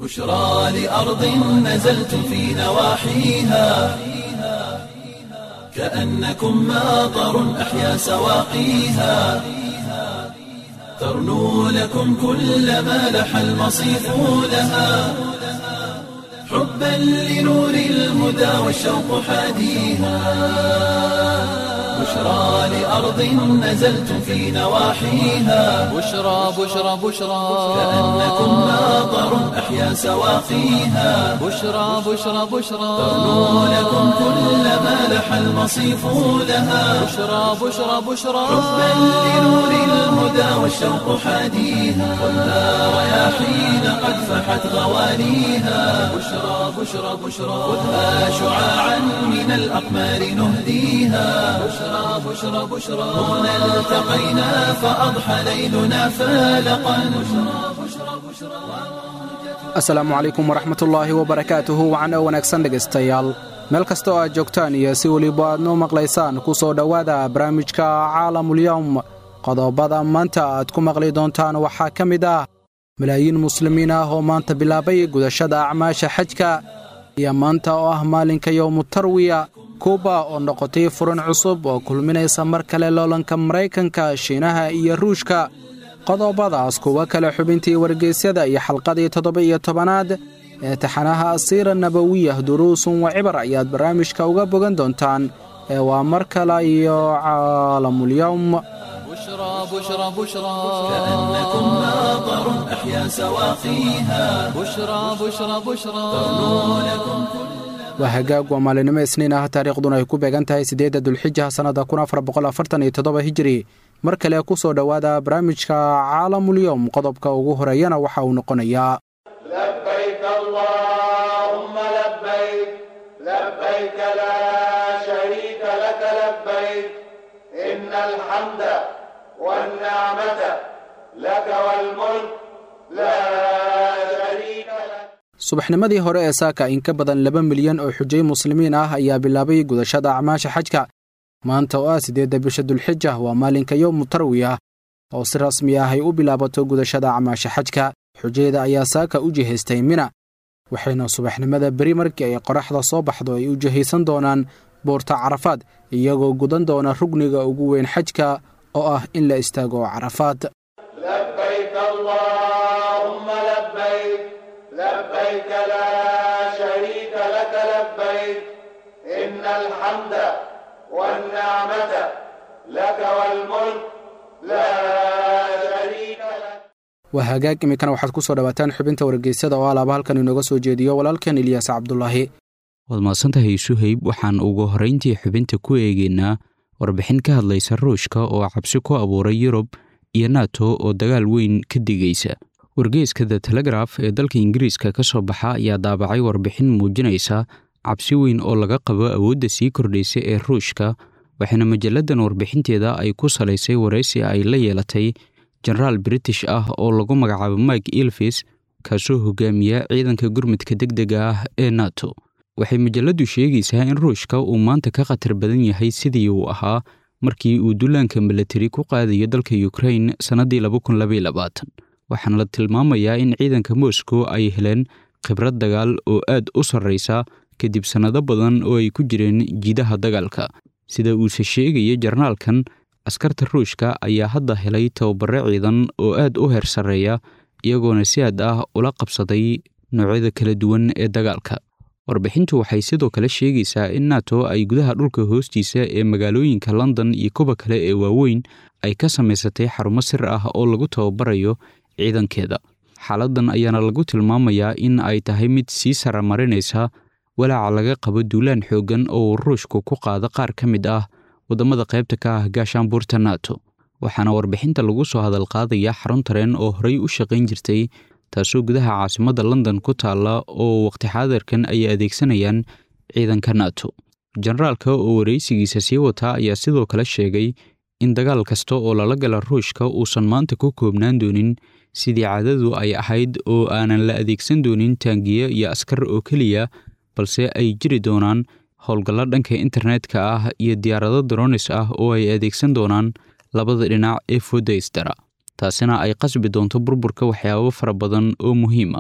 بشرى لأرض نزلت في نواحيها كأنكم ماطر أحيا سواقيها ترنو لكم كل ما لح المصيف لها حبا لنور الهدى والشوق حاديها بشرى لأرض نزلت في نواحيها بشرى بشرى بشرى كأنكم ماطر أحيا سواقيها بشرى بشرى بشرى ترنو لكم كل ما لح المصيف لها بشرى بشرى بشرى حبا لنور الهدى والشوق حاديها والنار رياحين قد فحت غوانيها بشرى بشرى بشرى خذها شعاعا من الأقمار نهديها بشرى بشرى بشرى هنا التقينا فأضحى ليلنا فالقا بشرى بشرى بشرى asalaamu calaykum waraxmatullaahi wabarakaatuhu wacan oo wanaagsan dhegaystayaal meel kasta oo aad joogtaan iyo si weliba aad noo maqlaysaan ku soo dhowaada barnaamijka caalamulyowm qodobada maanta aad ku maqli doontaan waxaa ka mid ah malaayiin muslimiin ah oo maanta bilaabay gudashada acmaasha xajka iyo maanta oo ah maalinka yowmu tarwiya kuuba oo noqotay furan cusub oo kulminaysa mar kale loolanka maraykanka shiinaha iyo ruushka qodobadaas kuwa kale xubintii wargeysyada iyo xalqadii toddoba iyo tobanaad ee taxanaha asiira nabawiyah duruusun wa cibar ayaad barnaamijka uga bogan doontaan ee waa mar kale iyo caalamulyowm بشرى بشرى بشرى كأنكم ماطر أحيا سواقيها بشرى بشرى بشرى waa hagaag waa maalinimo isniin ah taariikhduna ay ku beegan tahay siddeedda dulxijaha sannada kun afar boqol afartan iyo toddoba hijiri mar kale ku soo dhowaada barnaamijka caalamulyowm qodobka ugu horeeyana waxa uu noqonayaa لبيك اللهم لبيك لبيك لا شريك لك لبيك إن الحمد والنعمة لك والملك لا شريك لك subaxnimadii hore ee saaka in ka badan laba milyan oo xujay muslimiin ah ayaa bilaabay gudashada acmaasha xajka maanta oo ah siddeedda bisha dulxija waa maalinka yowmu tarwi ah oo si rasmi ah ay u bilaabato gudashada acmaasha xajka xujayda ayaa saaka u jihaystay mina waxayna subaxnimada beri markii ay qoraxda soo baxdo ay u jihaysan doonaan buurta carafaad iyagoo gudan doona rugniga ugu weyn xajka oo ah in la istaago carafaad لبيك اللهم لبيك لبيك لا شريك لك لبيك إن الحمد والنعمة لك والملك لا شريك لك waa hagaag iminkana waxaad ku soo dhowaataan xubinta wargeysyada oo alaaba halkan inooga soo jeediyo walaalkeen ilyaas cabdulaahi waad mahadsantahay suhayb waxaan ugu horrayntii xubinta ku eegaynaa warbixin ka hadlaysa ruushka oo cabsi ku abuuray yurub iyo nato oo dagaal weyn ka digaysa wargeyska the telegraf ee dalka ingiriiska ka soo baxa ayaa daabacay warbixin muujinaysa cabsi weyn oo laga qabo awoodda sii kordhaysa ee ruushka waxaana majalladan warbixinteeda ay ku salaysay waraysi ay la yeelatay jenaraal british ah oo lagu magacaabo mike ilfis kaasoo hogaamiya ciidanka gurmudka deg dega ah ee nato waxay majalladdu sheegaysaa in ruushka uu maanta ka khatar badan yahay sidii uu ahaa markii uu dullaanka milatari ku qaadayo dalka ukrain sannaddii waxaana la tilmaamayaa in ciidanka moscow ay heleen khibrad dagaal oo aad u sarraysa kadib sannado badan oo ay ku jireen jiidaha dagaalka sida uuse sheegaya jarnaalkan askarta ruushka ayaa hadda helay tababare ciidan oo aad u heer sarreeya iyagoona si aad ah ula qabsaday noocyada kala duwan ee dagaalka warbixintu waxay sidoo kale sheegaysaa in nato ay gudaha dhulka hoostiisa ee magaalooyinka london iyo kuwa kale ee waaweyn ay ka samaysatay xarumo sir ah oo lagu tababarayo ciidankeeda xaaladdan ayaana lagu tilmaamayaa in ay tahay mid sii saramarinaysa walaaca laga qabo duulaan xooggan oo uu ruushku ku qaado qaar ka mid ah waddamada qaybta ka ah gaashaanbuurta nato waxaana warbixinta lagu soo hadal qaadaya xarun tareen oo horey u shaqayn jirtay taasoo gudaha caasimadda london ku taalla oo waqti xaadirkan ay adeegsanayaan ciidanka nato jenaraalka oo waraysigiisa sii wataa ayaa sidoo kale sheegay in dagaal kasta oo lala gala ruushka uusan maanta ku koobnaan doonin sidii caadadu ay ahayd oo aanan la adeegsan doonin taangiyo iyo askar oo keliya balse ay jiri doonaan howlgallo dhanka internetka ah iyo diyaarado dronis ah oo ay adeegsan doonaan labada dhinac ee fooda isdara taasina ay qasbi doonto burburka waxyaabo fara badan oo muhiim ah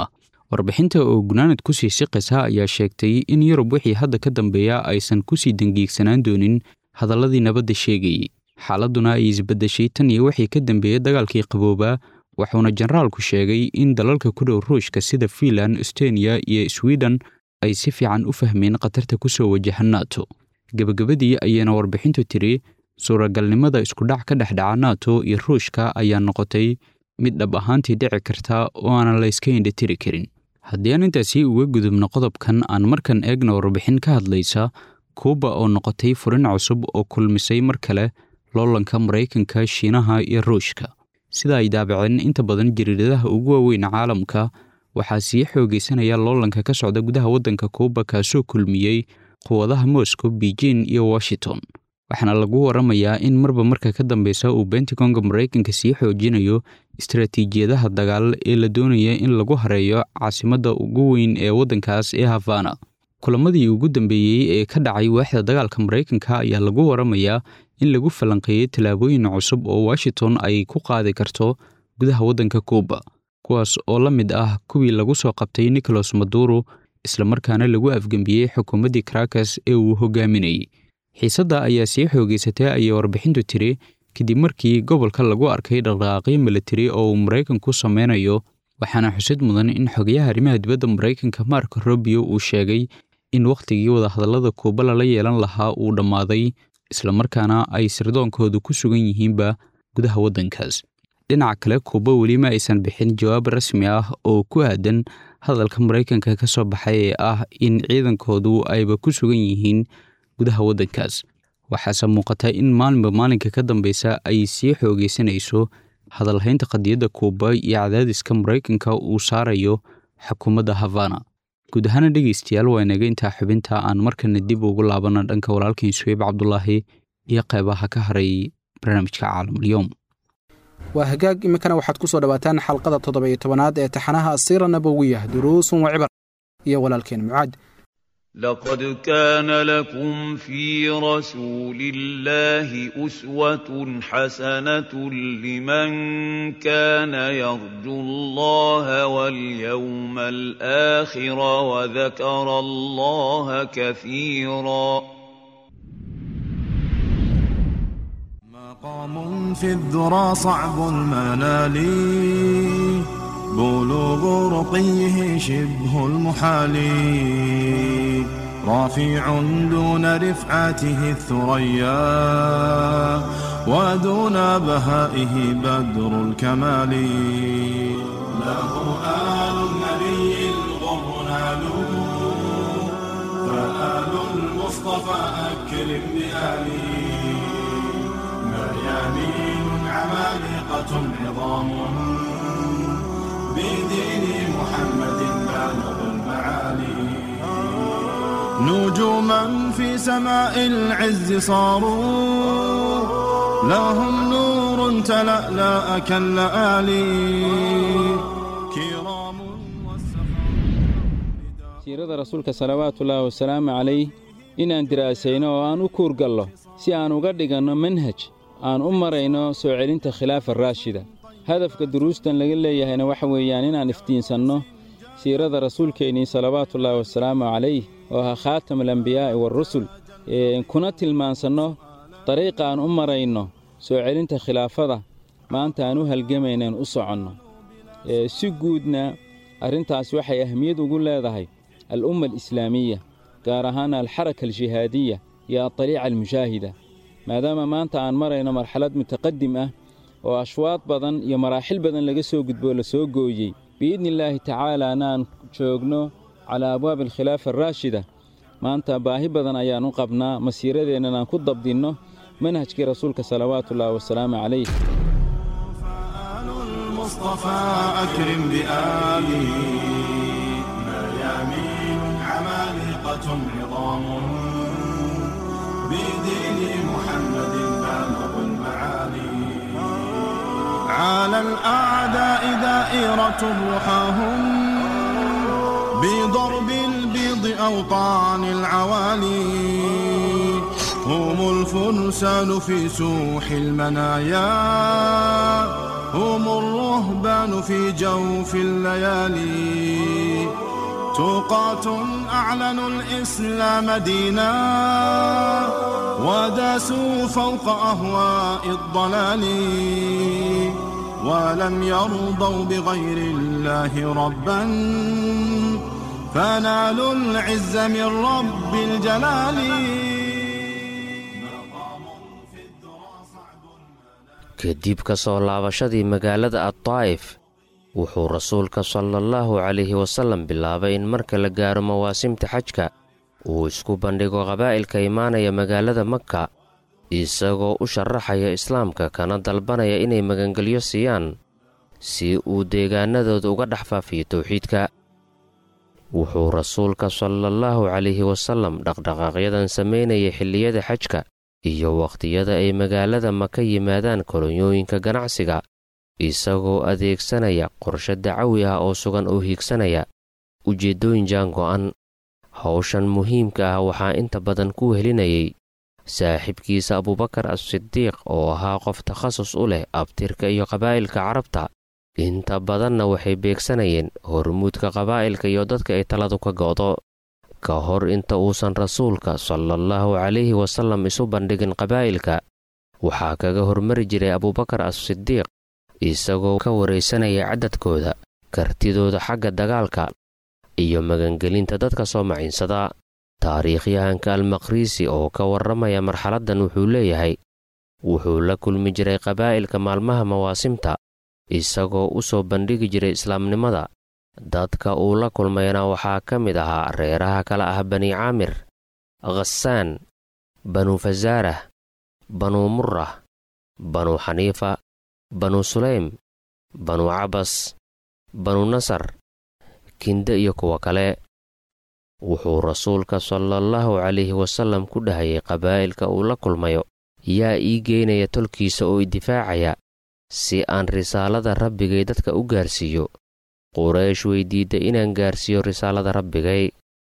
warbixinta oo gunaanad ku sii siqaysa ayaa sheegtay in yurub wixii hadda ka dambeeya aysan ku sii dangiigsanaan doonin hadalladii nabadda sheegayey xaaladduna ay isbeddeshay tan iyo wixii ka dambeeyey dagaalkii qaboobaa wuxuuna generaalku sheegay in dalalka ku dhow ruushka sida fiinland estoniya iyo sweden ay si fiican u fahmeen khatarta ku soo wajaha nato gebagabadii ayayna warbixintu tiri suuragalnimada iskudhac ka dhex dhaca nato iyo ruushka ayaa noqotay mid dhab ahaantii dhici karta oo aanan la iska indhatiri karin haddii aan intaasi uga gudubno qodobkan aan markan eegna warbixin ka hadlaysa kuuba oo noqotay furin cusub oo kulmisay mar kale loolanka maraykanka shiinaha iyo ruushka sida ay daabaceen inta badan jariiradaha ugu waaweyn caalamka waxaa sii xoogaysanaya loolanka ka socda gudaha waddanka kuuba kaasoo kulmiyey quwadaha moscow beijing iyo washington waxaana lagu waramayaa in marba marka ka dambeysa uu bentagonga maraykanka sii xoojinayo istaraatiijiyadaha dagaal ee la doonaya in lagu hareeyo caasimadda ugu weyn ee waddankaas ee havana kulamadii ugu dambeeyey ee ka dhacay waaxda dagaalka maraykanka ayaa lagu waramayaa in lagu falanqeeyey tallaabooyin cusub oo washington ay ku qaadi karto gudaha waddanka kuuba kuwaas oo la mid ah kuwii lagu soo qabtay nicolas maduro islamarkaana lagu afgembiyey xukuumaddii karakas ee uu hogaaminayey xiisadda ayaa sii xoogaysatay ayay warbixintu tiri kadib markii gobolka lagu arkay dhaqdhaqaaqyo militari oo uu maraykanku sameynayo waxaana xusid mudan in xogayaha arrimaha dibadda maraykanka mark robio uu sheegay in wakhtigii wadahadallada kuuba lala yeelan lahaa uu dhammaaday islamarkaana ay sirdoonkoodu ku sugan yihiinba gudaha waddankaas dhinaca kale kuuba weli ma aysan bixin jawaab rasmi ah oo ku aadan hadalka maraykanka ka soo baxay ee ah in ciidankoodu ayba ku sugan yihiin gudaha waddankaas waxaase muuqata in maalinba maalinka ka dambeysa ay sii xoogaysanayso hadalhaynta qadiyadda kuuba iyo cadaadiska maraykanka uu saarayo xukuumadda havana guud ahaana dhegeystayaal waa inaga intaa xubinta aan markana dib ugu laabana dhanka walaalkiin suweyb cabdulaahi iyo qeybaha ka haray barnaamijka caalamulyoom waa hagaag iminkana waxaad ku soo dhowaataan xalqada toddoba-iyo tobanaad ee taxanaha asiira nabowiya duruusun wa cibar iyo walaalkeen mucaad لقد كان لكم في رسول الله أسوة حسنة لمن كان يرجو الله واليوم الآخر وذكر الله كثيرا مقام في الذرى صعب المنال بلوغ رقيه شبه المحال رافع دون رفعته الثريا ودون بهائه بدر الكمال له آل النبي الغر نالوا فآل المصطفى أكرم بآله مريانين عمالقة عظام بدين محمد بالغ المعالي نجوما في سماء العز صاروا لهم نور تلألأ كاللآلي كرام siirada rasuulka salawaatullaahi wasalaamu calayh inaan diraasayno oo aan u kuurgallo si aan uga dhiganno manhaj aan u marayno soo celinta khilaafa raashida hadafka duruustan laga leeyahayna waxa weeyaan inaan iftiinsanno siirada rasuulkeennii salawaatullaahi wasalaamu calayh oo ahaa khaatam alambiyaa'i waarusul kuna tilmaansanno dariiqa aan u marayno soo celinta khilaafada maanta aan u halgamaynaen u soconno si guudna arrintaas waxay ahmiyad ugu leedahay al'umma alislaamiya gaar ahaan alxaraka aljihaadiya iyo adaliica almushaahida maadaama maanta aan marayno marxalad mutaqadim ah oo ashwaad badan iyo maraaxil badan laga soo gudboo la soo gooyey biidni illaahi tacaalaana aan joogno calaa abwaabi alkhilaafa araashida maanta baahi badan ayaan u qabnaa masiiradeennan aan ku dabdinno manhajkii rasuulka salawaatullaahi wasalaamu calayh فآل المصطفى أكرم بآله مريامين عمالقة عظام بدين محمد بالغ المعالي على الأعداء دائرة رحاهم بضرب البيض أوطان العوالي هم الفرسان في سوح المنايا هم الرهبان في جوف الليالي توقات أعلنوا الإسلام دينا وداسوا فوق أهواء الضلال ولم يرضوا بغير الله ربا فنالوا العز من رب الجلال kadib ka soo laabashadii magaalada addaa'if wuxuu rasuulka sala allahu calayhi wasallam bilaabay in marka la gaaro mawaasimta xajka uu isku bandhigo qabaa'ilka imaanaya magaalada makka isagoo u sharaxaya islaamka kana dalbanaya inay magangelyo siiyaan si uu deegaanadooda uga dhex faafiyo towxiidka wuxuu rasuulka salaallahu calayhi wasallam dhaqdhaqaaqyadan samaynayay xilliyada xajka iyo wakhtiyada ay magaalada maka yimaadaan kolonyooyinka ganacsiga isagoo adeegsanaya qorshe dacawi ah oo sugan oo hiigsanaya ujeeddooyin jaan go'an hawshan muhiimka ah waxaa inta badan ku helinayay saaxiibkiisa abubakar as-sidiiq oo ahaa qof takhasus u leh abtirka iyo qabaa'ilka carabta inta badanna waxay beegsanayeen hormuudka qabaa'ilka iyo dadka ay taladu ka go'do ka hor inta uusan rasuulka salaallahu calayhi wasallam isu bandhigin qabaa'ilka waxaa kaga hormari jiray abubakar as-sidiiq isagoo ka waraysanaya cadadkooda kartidooda xagga dagaalka iyo magangelinta dadka soo maciinsada taariikhyahanka almaqriisi oo ka warramaya marxaladdan wuxuu leeyahay wuxuu la kulmi jiray qabaa'ilka maalmaha mawaasimta isagoo u soo bandhigi jiray islaamnimada dadka uu la kulmayna waxaa ka mid ahaa reeraha kale ah bani caamir khasaan banu fasaarah banuu murrah banuu xaniifa banuu sulaym banuu cabas banuu nasar kinde iyo kuwa kale wuxuu rasuulka salaallahu calayhi wasallam ku dhahayay qabaa'ilka uu la kulmayo yaa ii geynaya tolkiisa oo idifaacaya si aan risaalada rabbigay dadka u gaarsiiyo quraysh weydiidday inaan gaarsiiyo risaalada rabbigay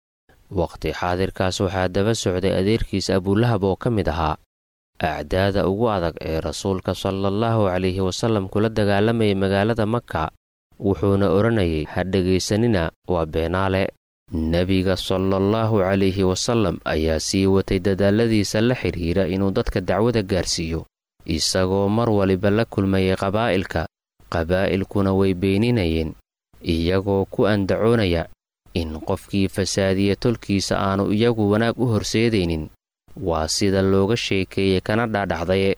wakhti xaadirkaas waxaa daba socday adeerkiisa abulahab oo ka mid ahaa acdaada ugu adag ee rasuulka salaallahu calayhi wasallam kula dagaalamayay magaalada makka wuxuuna odhanayay ha dhegaysanina waa beenaale nebiga salaallahu calayhi wasallam ayaa sii watay dadaalladiisa la xidhiira inuu dadka dacwada gaarsiiyo isagoo mar waliba la kulmayay qabaa'ilka qabaa'ilkuna way beeninayeen iyagoo ku andacoonaya in qofkii fasaadiya tolkiisa aanu iyagu wanaag u horseedaynin waa sida looga sheekeeyey kana dhaadhacdaye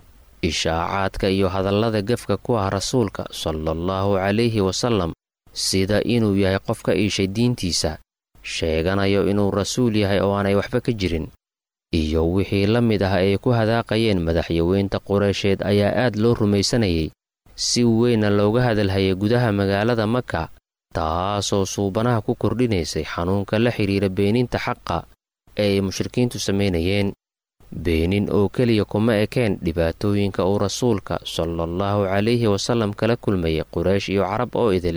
ishaacaadka iyo hadallada gefka ku ah rasuulka salaallahu calayhi wasallam sida inuu yahay qof ka iishay diintiisa sheeganayo inuu rasuul yahay oo aanay waxba ka jirin iyo wixii la mid ah ay ku hadaaqayeen madaxyaweynta qureysheed ayaa aad loo rumaysanayay si weynna looga hadalhayay gudaha magaalada maka taasoo suubanaha ku kordhinaysay xanuunka la xidhiira beeninta xaqa ee ay mushrikiintu samaynayeen beenin oo keliya kuma ekeen dhibaatooyinka uu rasuulka salaallahu calayhi wasallam kala kulmayay quraysh iyo carab oo idil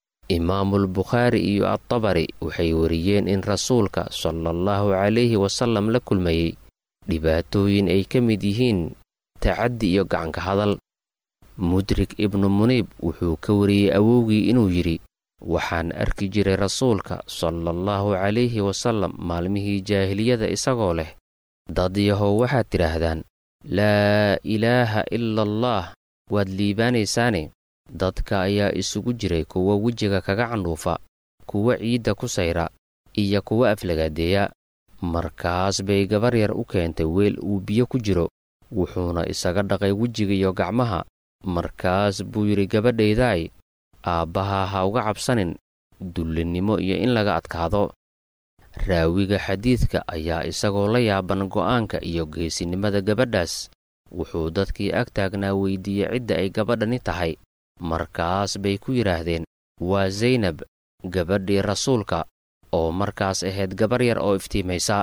imaamul bukhaari iyo adtabari waxay wariyeen in rasuulka salaallahu calayhi wasallam la kulmayey dhibaatooyin ay ka mid yihiin tacaddi iyo gacanka hadal mudrik ibnu muniib wuxuu ka wariyey awowgii inuu yidhi waxaan arki jiray rasuulka salaallahu calayhi wasallam maalmihii jaahiliyada isagoo leh dad yahow waxaad tidhaahdaan laa ilaaha ila allaah waad liibaanaysaane dadka ayaa isugu jiray kuwa wejiga kaga candhuufa kuwa ciidda ku sayra iyo kuwa aflagaadeeya markaas bay gabar yar u keentay weel uu biyo ku jiro wuxuuna isaga dhaqay wejiga iyo gacmaha markaas buu yidhi gabadhaydaay aabbaha ha uga cabsanin dullinnimo iyo in laga adkaado raawiga xadiidka ayaa isagoo la yaaban go'aanka iyo geesinimada gabadhaas wuxuu dadkii ag taagnaa weydiiyey cidda ay gabadhani tahay markaas bay ku yidhaahdeen waa saynab gabadhii rasuulka oo markaas ahayd gabar yar oo iftiimaysa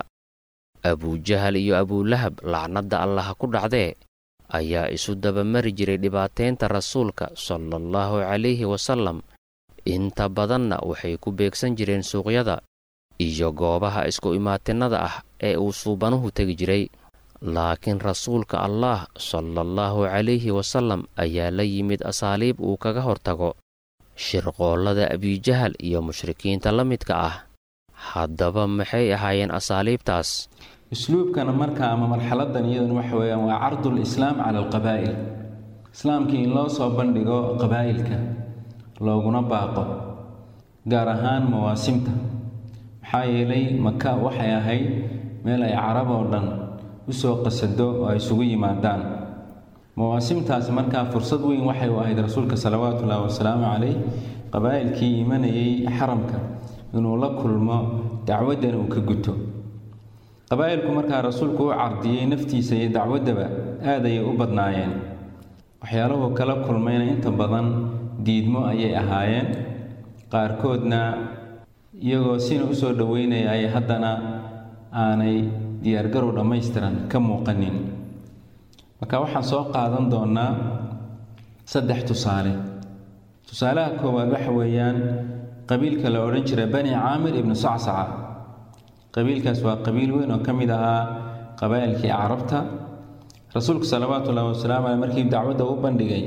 abujahal iyo abulahab lacnadda allaha ku dhacdee ayaa isu dabamari jiray dhibaateynta rasuulka salaallahu calayhi wasallam inta badanna waxay ku beegsan jireen suuqyada iyo goobaha isku imaatinnada ah ee uu suubanuhu tegi jiray laakiin rasuulka allah sala allahu calayhi wasallam ayaa la yimid asaaliib uu kaga hortago shirqoollada abijahal iyo mushrikiinta la midka ah haddaba maxay ahaayeen asaaliibtaas usluubkana marka ama marxaladan iyadan waxa weeyaan waa cardul islaam cala alqabaa'il islaamkii in loo soo bandhigo qabaa'ilka looguna baaqo gaar ahaan mawaasimta maxaa yeelay maka waxay ahayd meel ay carab oo dhan u soo qasado oo ay isugu yimaadaan mawaasimtaasi markaa fursad weyn waxay u ahayd rasuulka salawaatuullaahi wasalaamu calayh qabaa'ilkii imanayay xaramka inuu la kulmo dacwaddan uu ka guto qabaa'ilku markaa rasuulku u cardiyey naftiisa iyo dacwaddaba aad ayay u badnaayeen waxyaaluhu kala kulmayna inta badan diidmo ayay ahaayeen qaarkoodna iyagoo sina u soo dhoweynaya ay haddana aanay diyaargarow dhammaystiran ka muuqanin marka waxaan soo qaadan doonnaa saddex tusaale tusaalaha koowaad waxa weeyaan qabiilka la odhan jiray bani caamir ibnu sacsaca qabiilkaas waa qabiil weyn oo ka mid ahaa qabaa'ilkii carabta rasuulku salawaatu ullahi wasalaamu caleyh markii dacwadda u bandhigay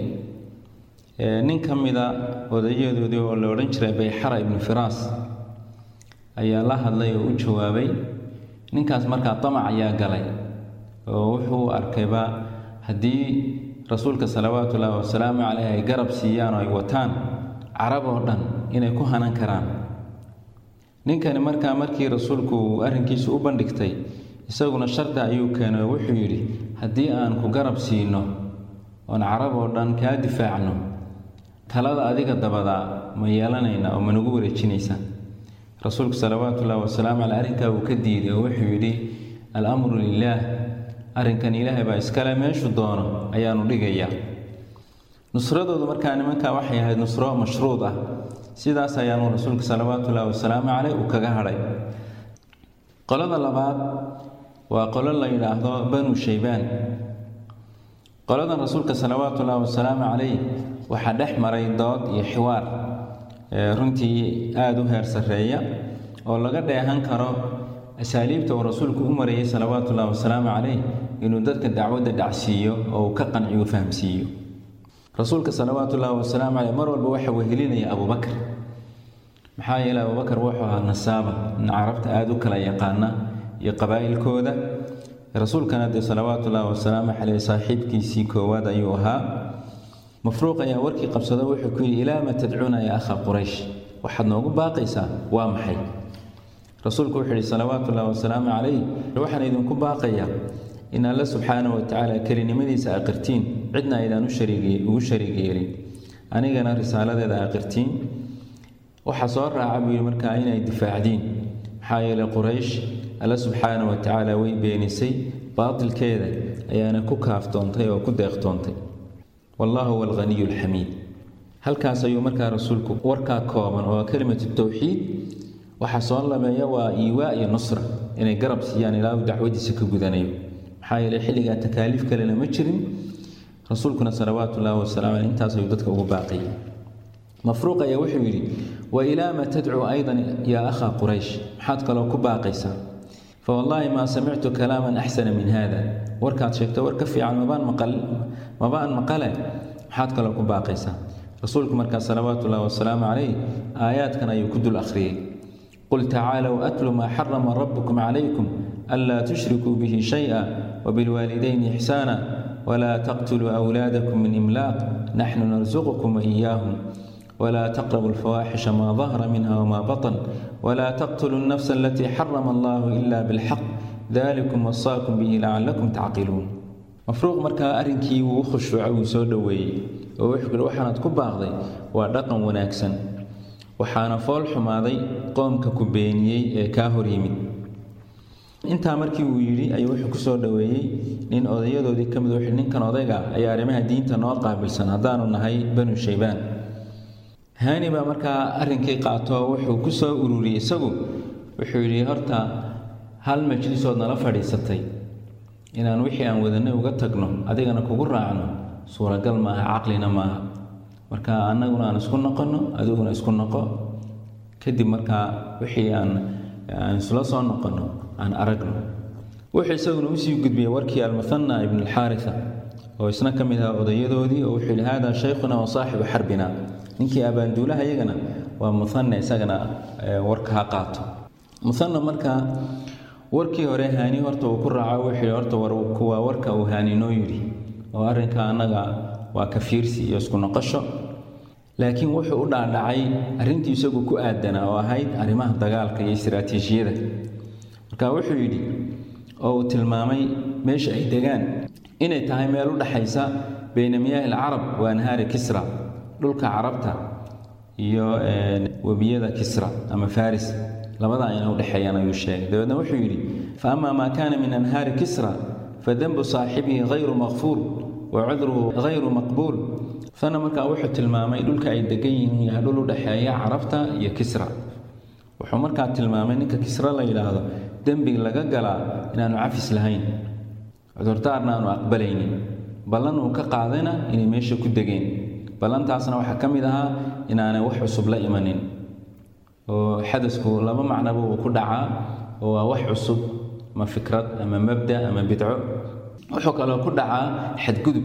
nin ka mida odayadoodii oo la odhan jiray bayxara ibnu firaas ayaa la hadlay oo u jawaabay ninkaas markaa damac ayaa galay oo wuxuu arkayba haddii rasuulka salawaatu ullaahi wasalaamu caleyh ay garab siiyaan oo ay wataan carab oo dhan inay ku hanan karaan ninkani markaa markii rasuulku uu arrinkiisu u bandhigtay isaguna shardi ayuu keenay oo wuxuu yidhi haddii aan ku garab siino oon carab oo dhan kaa difaacno talada adiga dabadaa ma yeelanayna oo managu wareejinaysa rasuulku salawaatu ullaahi wasalaamu caleyh arrinkaa uu ka diiday oo wuxuu yidhi al-amru lilaah arrinkan ilaahay baa iskale meeshu doono ayaanu dhigayaa nusradoodu markaa nimankaa waxay ahayd nusro mashruud ah sidaas ayaanu rasuulka salawaatu ullaahi wasalaamu caleyh uu kaga hadhay qolada labaad waa qolo la yidhaahdo banu shaybaan qoladan rasuulka salawaatu ullaahi wasalaamu caleyh waxaa dhex maray dood iyo xiwaar runtii aada u heer sarreeya oo laga dheehan karo asaaliibta uu rasuulku u marayay salawaatu ullaahi wasalaamu caleyh inuu dadka dacwadda dhacsiiyo oo uu ka qanciyo fahamsiiyo rasuulka salawaatu ullaahi wasalaamu caleyh mar walba waxa wehelinaya abubakar maxaa yeelay abubakar wuxuu ahaa nasaaba nin carabta aada u kala yaqaana iyo qabaa'ilkooda rasuulkana dee salawaatu ullaahi wasalaamu caleyh saaxiibkiisii koowaad ayuu ahaa mafruuq ayaa warkii qabsado wuxuu ku yidhi ilaa ma tadcuuna ya akha quraysh waxaad noogu baaqaysaa waa maxay rasuulku wuxuu yidhi salawaatu ullaahi wasalaamu calayh waxaan idinku baaqayaa in alle subxaana wa tacaala kelinimadiisa aqirtiin cidna aydaan ugu shariig yeelin anigana risaaladeeda aqirtiin waxaa soo raaca buu yidhi markaa inay difaacdiin maxaa yeelay quraysh alle subxaana wa tacaala way beenisay baatilkeeda ayaana ku kaaftoontay oo ku deeqtoontay wallahu huwa alghaniyu alxamiid halkaas ayuu markaa rasuulku warkaa kooban oo kelimatu towxiid waxaa soo labeeya waa iiwaa iyo nusra inay garab siiyaan ilaa uu dacwadiisa ka gudanayo maxaa yeelay xilligaa takaaliif kalena ma jirin rasuulkuna salawaatu ullaahi wasalamu caleyh intaas ayuu dadka ugu baaqayay mafruuq ayaa wuxuu yidhi wa ilaa ma tadcuu aydan yaa akhaa quraysh maxaad kaloo ku baaqaysaa fa wallaahi maa samictu kalaaman axsana min hada warkaad sheegto war ka fiican mabaan maqal mabaan maqale maxaad kaloo ku baaqaysaa rasuulku markaa salawaatu ullahi wasalaamu calayh aayaadkan ayuu ku dul akhriyey qul tacaalow atlu maa xarama rabbukum calaykum anlaa tushrikuu bihi shay-a wabilwaalidayni ixsaana walaa taqtuluu awlaadakum min imlaaq naxnu narsuqukum waiyaahum ولا تقربوا الفواحش ما ظهر منها وما بطن ولا تقتلوا النفس التي حرم الله إلا بالحق ذلكم وصاكم به لعلكم تعقلون مفروق markaa arrinkii wuu khushuucay wuu soo dhoweeyey oo wuxuu yidhi waxaanad ku baaqday waa dhaqan wanaagsan waxaana fool xumaaday qoomka ku beeniyey ee kaa hor yimid intaa markii uu yidhi ayuu wuxuu ku soo dhoweeyey nin odayadoodii ka mid wuxuu ninkan odayga ayaa arrimaha diinta noo qaabilsan haddaanu nahay banu shaybaan haani baa markaa arrinkii qaato wuxuu ku soo ururiyey isagu wuxuu yidhi horta hal majlisood nala fadhiisatay inaan wixii aan wadanay uga tagno adigana kugu raacno suuragal maaha caqlina maaha marka annaguna aan isku noqonno adiguna isku noqo kadib markaa wixii aan aan isla soo noqonno aan aragno wuxuu isaguna usii gudbiyey warkii almuhanna ibn alxaarisa oo isna ka mid ahaa odayadoodii oo wuxuu yidhi haadaa shaykhuna wa saaxibu xarbina ninkii abaanduulaha iyagana waa muhanna isagana warka ha qaato muhanna marka warkii hore haani horta uu ku raaco wuxuu yidhi horta waa warka uu haani noo yidhi oo arrinka annaga waa ka fiirsi iyo isku noqosho laakiin wuxuu u dhaadhacay arrintii isagu ku aadanaa oo ahayd arrimaha dagaalka iyo istiraatiijiyada marka wuxuu yidhi oo uu tilmaamay meesha ay degaan inay tahay meel u dhaxaysa bayna miyaahi alcarab wa anhaari kisra dhulka carabta iyo webiyada kisra ama faris labada ayna udhexeeyaan ayuu sheegay dabeedna wuxuu yidhi fa ama maa kaana min anhaari kisra fadanbu saaxibihi hayru makfuur wa cudruhu hayru maqbuul fana markaa wuxuu tilmaamay dhulka ay degan yihiin yahay dhul u dhexeeya carabta iyo kisra wuxuu markaa tilmaamay ninka kisra la yidhaahdo dembi laga galaa inaanu cafis lahayn cudurdaarna aanu aqbalaynin ballan uu ka qaadayna inay meesha ku degeen ballantaasna waxaa ka mid ahaa inaanay wax cusub la imanin oo xadasku laba macnaba uu ku dhacaa oo waa wax cusub ama fikrad ama mabda ama bidco wuxuu kaloo ku dhacaa xadgudub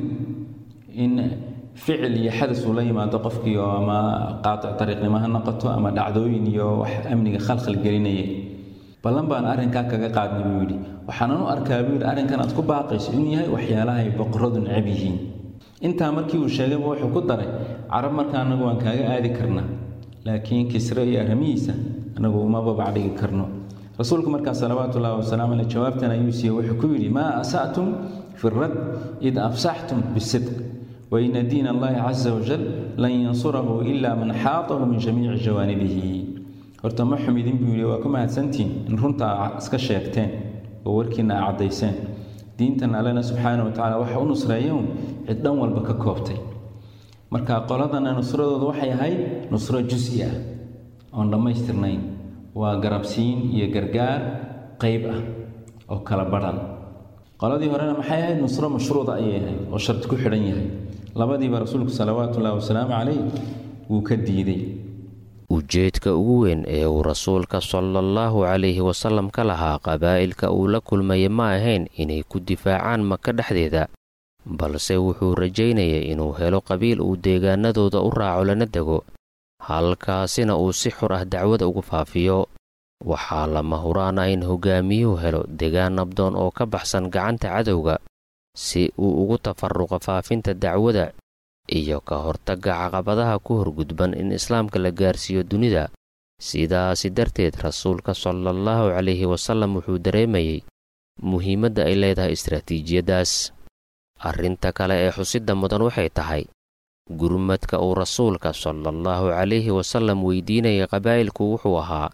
in ficil iyo xadas uu la yimaado qofkii oo ama qaatic dariiqnimo ha noqoto ama dhacdooyin iyo wax amniga khalkhal gelinaya ballan baan arrinkaa kaga qaadnay buu yidhi waxaanan u arkaa buu yidhi arrinkan aad ku baaqayso inuu yahay waxyaalaha ay boqoradu necab yihiin intaa markii uu sheegayba wuxuu ku daray carab marka annagu waan kaaga aadi karnaa laakiin kisre iyo arrimihiisa annagu uma babacdhigi karno rasuulku markaa salawaatu ullahi wasalaamu caleyh jawaabtan ayuu siiyey wuxuu ku yidhi maa asatum fi rad id afsaxtum bisidq waina diin allahi caza wajal lan yansurahu ila man xaatahu min jamiici jawaanibihi horta ma xumidin buu yidhi waa ku mahadsantiin in runta aa iska sheegteen oo warkiina aa caddayseen diintan allena subxaana wa tacala waxa u nusreeya un cid dhan walba ka koobtay marka qoladana nusradooda waxay ahayd nusro jusi ah oon dhammaystirnayn waa garabsiin iyo gargaar qayb ah oo kala badhan qoladii horena maxay ahayd nusro mashruuda ayay ahayd oo sharti ku xidhan yahay labadiiba rasuulku salawaatu ullahi wasalaamu calayh wuu ka diiday ujeedka ugu weyn ee uu rasuulka salaallahu calayhi wasallam ka lahaa qabaa'ilka uu la kulmayay ma ahayn inay ku difaacaan maka dhexdeeda balse wuxuu rajaynayay inuu helo qabiil uu deegaanadooda u raaco lana dego halkaasina uu si xur ah dacwada ugu faafiyo waxaa lama huraan ah in hogaamiyuhu helo degaan nabdoon oo ka baxsan gacanta cadowga si uu ugu tafaruqo faafinta dacwada iyo ka hortagga caqabadaha ku horgudban in islaamka la gaarsiiyo dunida sidaasi darteed rasuulka salaallahu calayhi wasallam wuxuu dareemayey muhiimadda ay leedahay istaraatiijiyaddaas arrinta kale ee xusidda mudan waxay tahay gurmadka uu rasuulka salaallahu calayhi wasallam weydiinayay qabaa'ilku wuxuu ahaa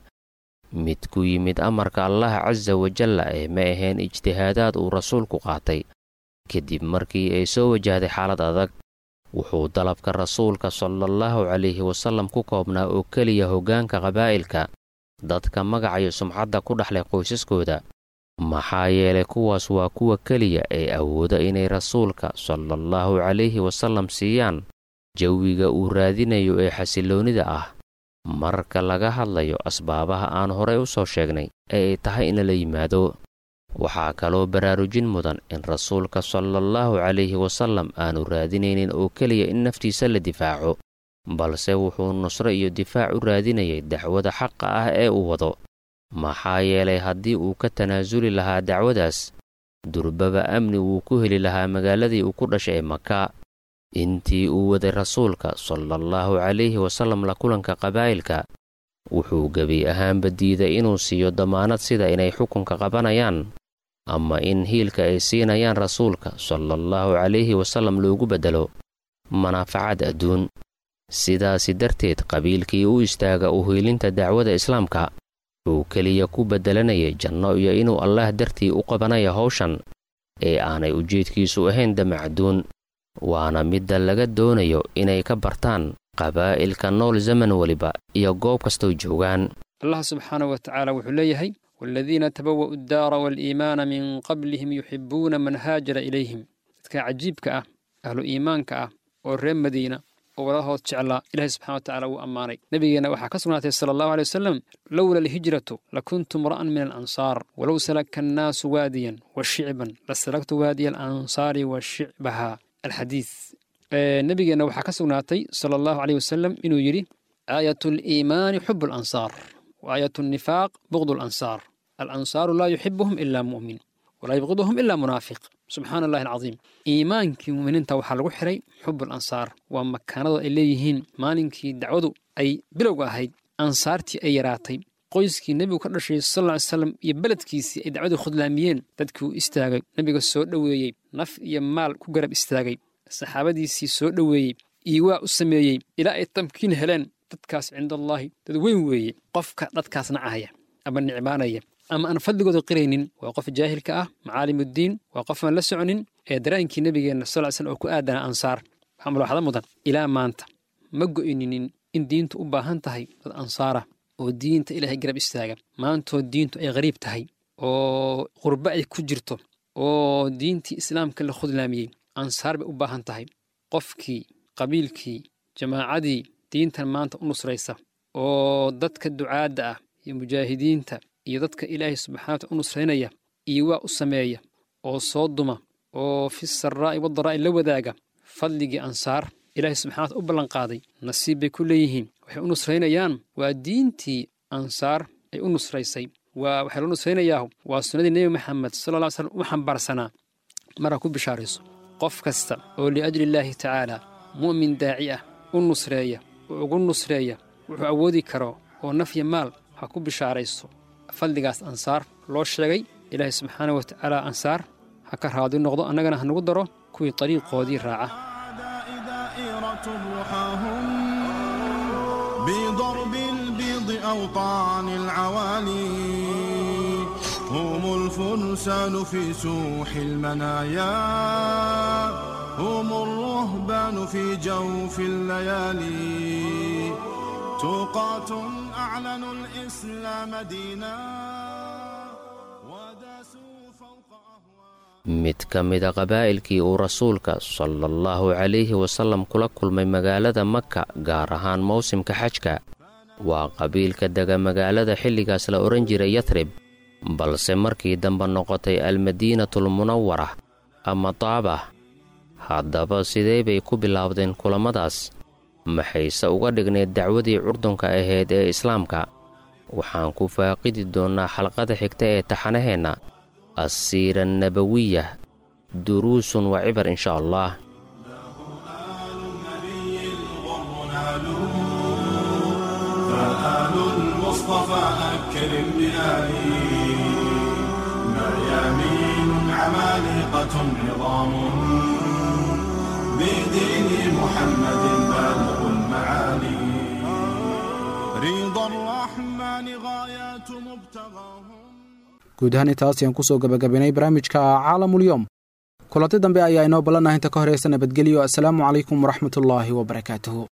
mid ku yimid amarka allah casa wajalla ee ma ahayn ijtihaadaad uu rasuulku qaatay kadib markii ay soo wajahday xaalad adag wuxuu dalabka rasuulka salaallahu calayhi wasallam ku koobnaa oo keliya hoggaanka qabaa'ilka dadka magacayo sumcadda ku dhexlay qoysaskooda maxaa yeelay kuwaas waa kuwa keliya ee awooda inay rasuulka salaallahu calayhi wasallam siiyaan jawiga uu raadinayo ee xasilloonnida ah marka laga hadlayo asbaabaha aan horay u soo sheegnay ee ay tahay in lala yimaado waxaa kaloo baraarujin mudan in rasuulka salaallahu calayhi wasallam aanu raadinaynin oo keliya in naftiisa la difaaco balse wuxuu nusro iyo difaac u raadinayay dacwada xaqa ah ee uu wado maxaa yeelay haddii uu ka tanaasuli lahaa dacwadaas durbaba amni wuu ku heli lahaa magaaladii uu ku dhashay ee maka intii uu waday rasuulka salaallahu calayhi wasallam la kulanka qabaa'ilka wuxuu gebi ahaanba diiday inuu siiyo damaanad sida inay xukunka qabanayaan ama in hiilka ay siinayaan rasuulka salaallahu calayhi wasallam loogu beddelo manaafacaad adduun sidaasi darteed qabiilkii u istaaga u hiilinta dacwada islaamka wuxuu keliya ku beddelanayay janno iyo inuu allaah dartii u qabanaya hawshan ee aanay ujeedkiisu ahayn damacduun waana midda laga doonayo inay ka bartaan qabaa'ilka nool zaman weliba iyo goob kastoo joogaan allah subxaanahu wa tacaala wuxuu leeyahay waaladiina tabawa'u addaara waaliimaana min qablihim yuxibbuuna man haajara ilayhim dadka cajiibka ah ahlu iimaanka ah oo reer madiina oo walaalahood jeclaa ilaahay subxana wa tacala wuu ammaanay nebigeenna waxaa ka sugnaatay sala allahu aley wasalam lowla alhijratu lakuntu mra'an min alansaar walow salaka annaasu waadiyan wa shicban lasalaktu waadiya alansaari wa shicbaha alxadiid nebigeenna waxaa ka sugnaatay sala allahu aleyh wasalam inuu yidhi aayat aliimaani xubu alansaar wa aayat annifaaq bugdu alansaar alansaaru laa yuxibuhum ila mu'min walaa yubqiduhum ila munaafiq subxaana allahi alcadiim iimaankii muuminiinta waxaa lagu xiray xub alansaar waa makaanada ay leeyihiin maalinkii dacwadu ay bilowga ahayd ansaartii ay yaraatay qoyskii nebigu ka dhashay sal ly slam iyo beledkiisii ay dacwadii khudlaamiyeen dadkii uu istaagay nebiga soo dhoweeyey naf iyo maal ku garab istaagay saxaabadiisii soo dhoweeyey iiwaa u sameeyey ilaa ay tamkiin heleen dadkaas cindallaahi dad weyn weeye qofka dadkaas nacaya ama nicmaanaya ama aan fadligooda qiraynin waa qof jaahilka ah macaalimuddiin waa qof aan la soconin ee daraankii nebigeenna sal ly slam oo ku aadana ansaar waxaa mulaaxado mudan ilaa maanta ma go'ininin in diintu u baahan tahay dad ansaara oo diinta ilaahay garab istaaga maantoo diintu ay qariib tahay oo qurbo ay ku jirto oo diintii islaamka la khudlaamiyey ansaar bay u baahan tahay qofkii qabiilkii jamaacadii diintan maanta u nusraysa oo dadka ducaadda ah iyo mujaahidiinta iyo dadka ilaahay subxana wataala u nusraynaya iyo waa u sameeya oo soo duma oo fi saraa'i wadaraa'i la wadaaga fadligii ansaar ilaahay subxana wataala u ballanqaaday nasiib bay ku leeyihiin waxay u nusraynayaan waa diintii ansaar ay u nusraysay waa waxaa loo nusraynayaa waa sunnadii nebi maxamed sala alla ly slam u xambaarsanaa maraa ku bishaarayso qof kasta oo liajli illaahi tacaala mu'min daaci ah u nusreeya oo ugu nusreeya wuxuu awoodi karo oo nafya maal ha ku bishaarayso fadligaas ansaar loo sheegay ilaahay subxaana wa tacaala ansaar ha ka raadi noqdo annagana ha nagu daro kuwii dariiqoodii raaca بضرب البيض أوطان العوالي هم الفرسان في سوح المنايا هم الرهبان في جوف الليالي توقات أعلنوا الإسلام دينا وداسوا فوق mid ka mida qabaa'ilkii uu rasuulka sala allahu calayhi wasallam kula kulmay magaalada maka gaar ahaan mawsimka xajka waa qabiilka dega magaalada xilligaas la odhan jiray yatrib balse markii dambe noqotay almadiinatul munawara ama taabah haddaba sidee bay ku bilaabdeen kulammadaas maxayse uga dhignayd dacwadii curdunka ahayd ee islaamka waxaan ku faaqidi doonnaa xalqada xigta ee taxanaheenna assiira annabawiya duruusun wa cibar insha allah فآل المصطفى أكرم بآله مريامين عمالقة عظام بدين محمد بالغ المعالي رضا الرحمن غايات مبتغاهم guud ahaan intaas ayaan kusoo gabagabaynay barnaamijka caalamulyoom kulanti dambe ayaa inoo ballanah inta ka horeysa nabadgelyo assalaamu calaykum waraxmatullaahi wabarakaatuhu